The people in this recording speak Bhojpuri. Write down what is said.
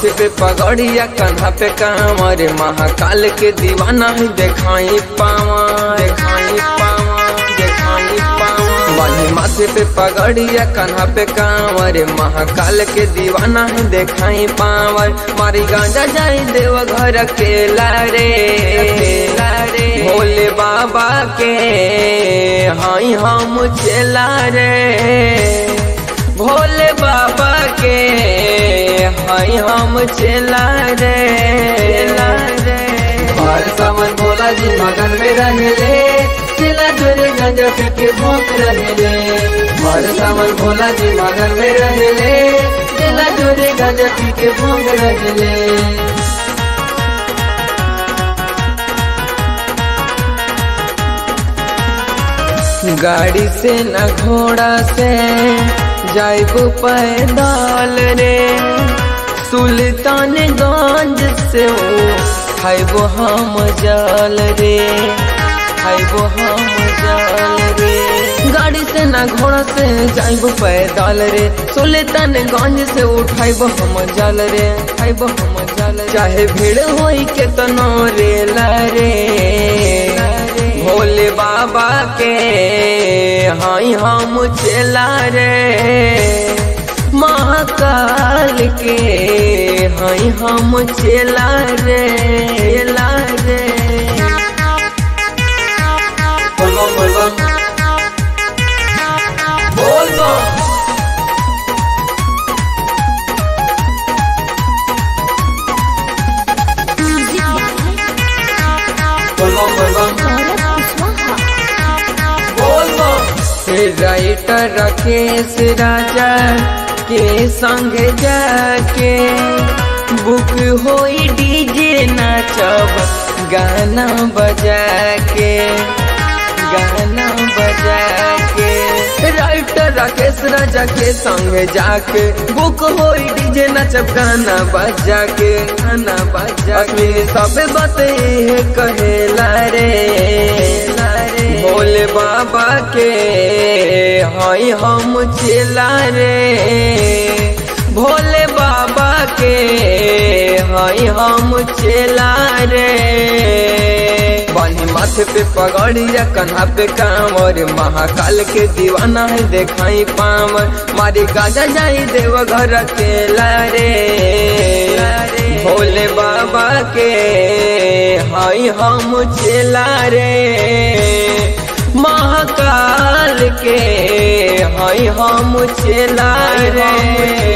माथे पे पगड़िया कन्हा पे कांवर महाकाल के दीवाना ही देखाई पावा देखाई पावा देखाई पावा बानी माथे पे पगड़िया कन्हा पे कांवर महाकाल के दीवाना ही देखाई पावर मारी गांजा जाई देव घर के लारे लारे भोले बाबा के हाई हम चला रे भोले बाबा के हाई हम चला रे चला रे हर सावन भोला जी मगन में रहले चिला चोरे गंजा पी के भूख रहले हर सावन भोला जी मगन में रहले चिला चोरे गंजा पी के भूख रहले गाड़ी से न घोड़ा से जाइब पैदल रे सुल्तानगंज से खाइबो हम जल रे खाइबो हम जल रे गाड़ी से न घोड़ा से जाइब पैदल रे सुल्तानगंज से उठाइबो हम जल रे खाइबो हम जल चाहे भीड़ होई के तनो रेला रे भोले बाबा के हाई हम चला रे महाकाल के हाई हम चला रे चला रे बोलो बोलो बोल दो बोलो बोलो बोल दो राइटर राकेश राजा के संग जाके बुक होई डीजे नाचब गाना बजा के गाना बजा के राइटर राकेश राजा के संग जाके बुक होई डीजे नचब गाना बजा के गाना बजा के सब बाते कहेला रे भोले बाबा के हई हम चला रे भोले बाबा के हई हम चला रे बानी माथे पे पगड़िया कन्हा पे कांवर महाकाल के दीवाना है देखाई पावर मारी गाजा जाई देव घर के लारे भोले बाबा के हई हम चला रे महाकाल के हई हम चला रे